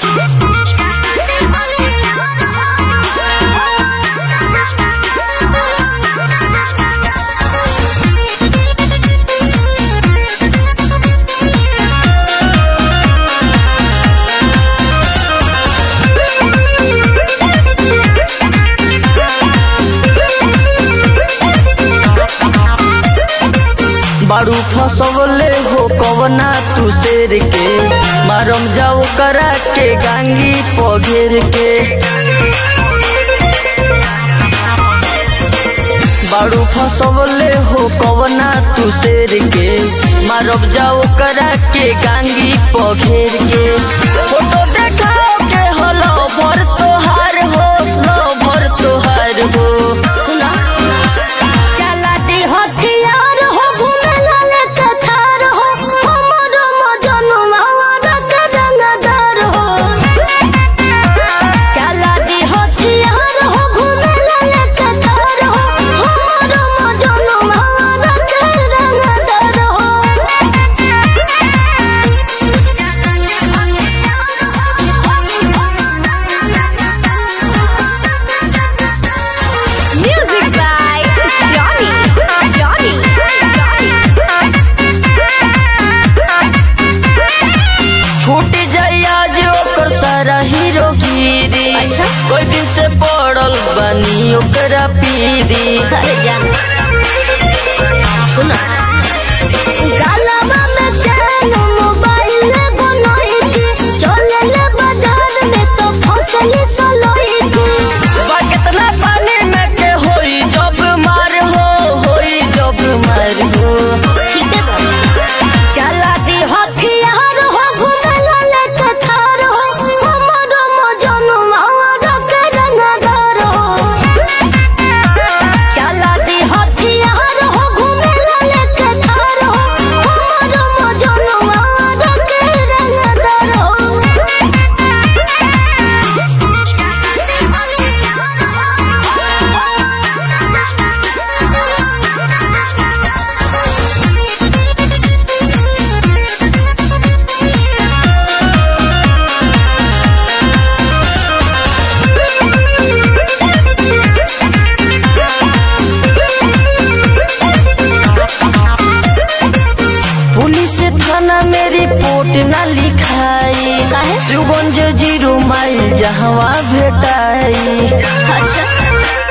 बारू फसवले हो कवना तू शेर के मारम जाओ करा के गांगी पघेर के बारू फसवले हो कवना तू शेर के मारब जाओ करा के गांगी पघेर के फोटो देखाओ के हलो भर तोहार हो लो भर तोहार हो सुना चला दे हथियार हो घूमे लाले कथार हो हमर मजनुआ रंग रंगदार हो चला दे हथियार हो घूमे लाले कथार हो हमर मजनुआ रंग रंगदार हो Music by Johnny. Johnny. छूट जाई आज ओकर सारा हीरो गिरी अच्छा। कोई दिन से पड़ल बनी ओकरा पीरी अरे जान सुना गालवा में चैन मोबाइल बनोई थी चले ले बाजार में तो फसली सलोई थी बा कितना पानी में के होई जब मार हो होई जब मार हो ठीक है बाबा चला दी हथियार हो घूमे लाले कथार हो हमर मजनुआ रंग रंगदार हो चला दी हथियार हो घूमे लाले कथार हो हमर मजनुआ रंग रंगदार पुलिस थाना में रिपोर्ट ना लिखाई काहे? शिवगंज जीरो माइल जहवा भेटाई अच्छा